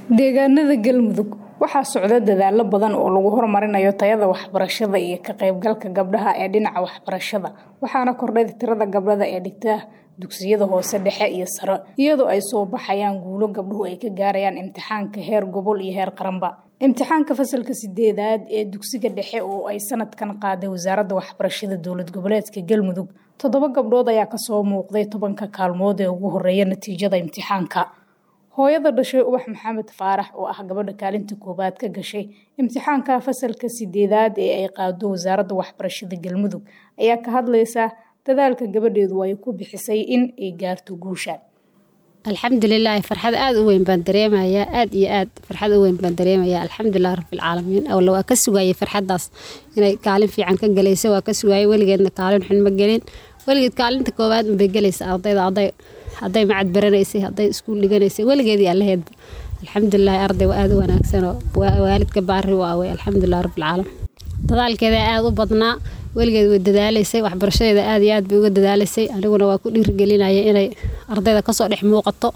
deegaanada galmudug waxaa socda dadaalo badan oo lagu horumarinayo tayada waxbarashada iyo ka qaybgalka gabdhaha ee dhinaca waxbarashada waxaana kordhay tirada gabdhada ee dhigta dugsiyada hoose dhexe iyo sare iyadoo ay soo baxayaan guulo gabdhuhu ay ka gaarayaan imtixaanka heer gobol iyo heer qaranba imtixaanka fasalka sideedaad ee dugsiga dhexe oo ay sanadkan qaaday wasaaradda waxbarashada dowlad goboleedka galmudug toddoba gabdhood ayaa kasoo muuqday tobanka kaalmood ee ugu horeeya natiijada imtixaanka hooyada dhashay ubax maxamed faarax oo ah gabadha kaalinta koowaad ka gashay imtixaanka fasalka sideedaad ee ay qaado wasaaradda waxbarashada galmudug ayaa ka hadlaysa dadaalka gabadheedu ay ku bixisay in ay gaarto guusha alxamdulilaahi farxad aada u weyn baan dareemayaa aada iyo aad farxad u weyn baan dareemayaa alxamdulilah rabbilcaalamiin awla waa ka sugaayay farxaddaas inay kaalin fiican ka galaysa waa ka sugaayay weligeedna kaalin xun ma gelin weligeed kaalinta koowaad unbay gelaysa ardayda arday hadday macad baranaysay hadday iskuul dhiganaysay weligeedii allaheedba alxamdulilahi arday waa aada u wanaagsanoo waalidka baari waa wey alxamdulilah rabbilcaalamiin dadaalkeeda aada u badnaa weligeed way dadaalaysay waxbarashadeeda aad iyo aad bay uga dadaalaysay aniguna waa ku dhiirigelinaya inay ardayda kasoo dhex muuqato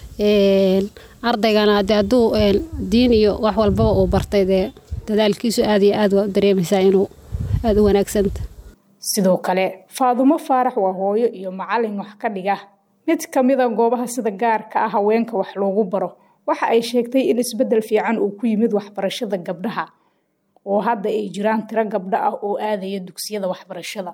ardaygana de hadduu diin iyo wax walbaba uu bartay dee dadaalkiisu aad iyo aad waa dareemaysaa inuu aada u wanaagsanta sidoo kale faadumo faarax waa hooyo iyo macalin wax ka dhiga mid kamida goobaha sida gaarka ah haweenka wax loogu baro waxa ay sheegtay in isbedel fiican uu ku yimid waxbarashada gabdhaha oo hadda ay jiraan tiro gabdho ah oo aadaya dugsiyada waxbarashada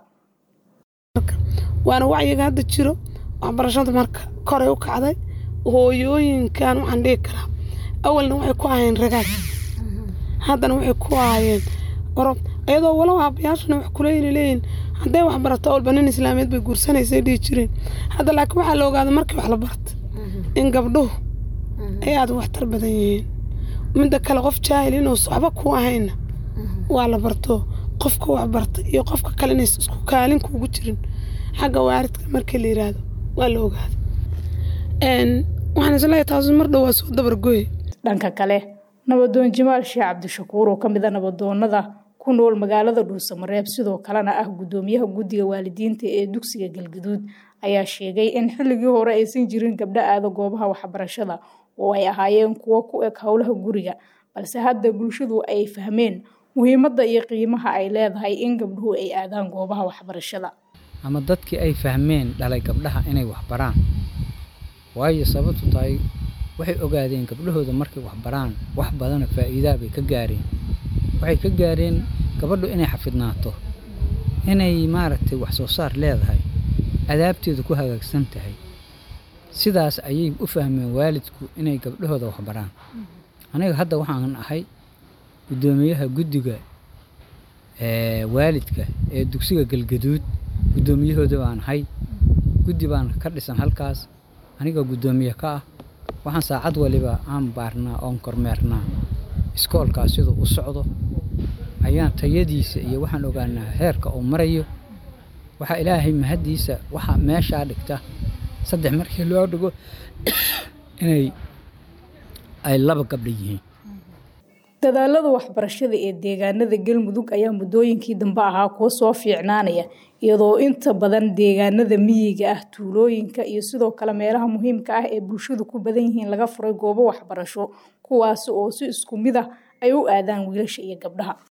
waana wacyiga hadda jiro waxbarashada marka koray u kacday hooyooyinkan waxaan dhihi karaa awalna waxay ku ahayeen ragaad haddana waxay ku ahayeen orob iyadoo walow aabayaashana wax kuleyna leeyihin hadday wax barato awalba nin islaameed bay guursanaysay dhihi jireen hadda laakiin waxaa la ogaaday markii wax la barta in gabdhuhu ay aada waxtar badan yihiin midda kale qof jaahil inuus waxba ku ahayna waa la barto qofka wax barta iyo qofka kale inays isku kaalin kuugu jirin xagga waaridka markii la yiraahdo waa la ogaada waxaan isleeyahay taasu mar dhow waa soo dabargoye dhanka kale nabadoon jamaal sheekh cabdishakuur oo kamid a nabadoonada ku nool magaalada dhuusamareeb sidoo kalena ah gudoomiyaha guddiga waalidiinta ee dugsiga galgaduud ayaa sheegay in xilligii hore aysan jirin gabdho aada goobaha waxbarashada oo ay ahaayeen kuwo ku eg howlaha guriga balse hadda bulshadu ay fahmeen muhiimadda iyo qiimaha ay leedahay in gabdhuhu ay aadaan goobaha waxbarashada ama dadkii ay fahmeen dhalay gabdhaha inay waxbaraan waayo sababtu tahay waxay ogaadeen gabdhahooda markay waxbaraan wax badana faa'iidaa bay ka gaareen waxay ka gaareen gabadhu inay xafidnaato inay maaragtay wax soo saar leedahay adaabteedu ku hagaagsan tahay sidaas ayay u fahmeen waalidku inay gabdhahooda waxbaraan aniga hadda waxaan ahay guddoomiyaha guddiga waalidka ee dugsiga galgaduud guddoomiyahooda baan ahay guddi baan ka dhisan halkaas aniga guddoomiye ka ah waxaan saacad waliba aan baarnaa oon kormeernaa iskoolkaas siduu u socdo ayaan tayadiisa iyo waxaan ogaanaa heerka uu marayo waxaa ilaahay mahaddiisa waxaa meeshaa dhigta saddex markii loo dhigo inay ay laba gabdha yihiin dadaalada waxbarashada ee deegaanada galmudug ayaa muddooyinkii dambe ahaa kuwo soo fiicnaanaya iyadoo inta badan deegaanada miyiga ah tuulooyinka iyo sidoo kale meelaha muhiimka ah ee bulshadu ku badan yihiin laga furay goobo waxbarasho kuwaasi oo si isku mid ah ay u aadaan wiilasha iyo gabdhaha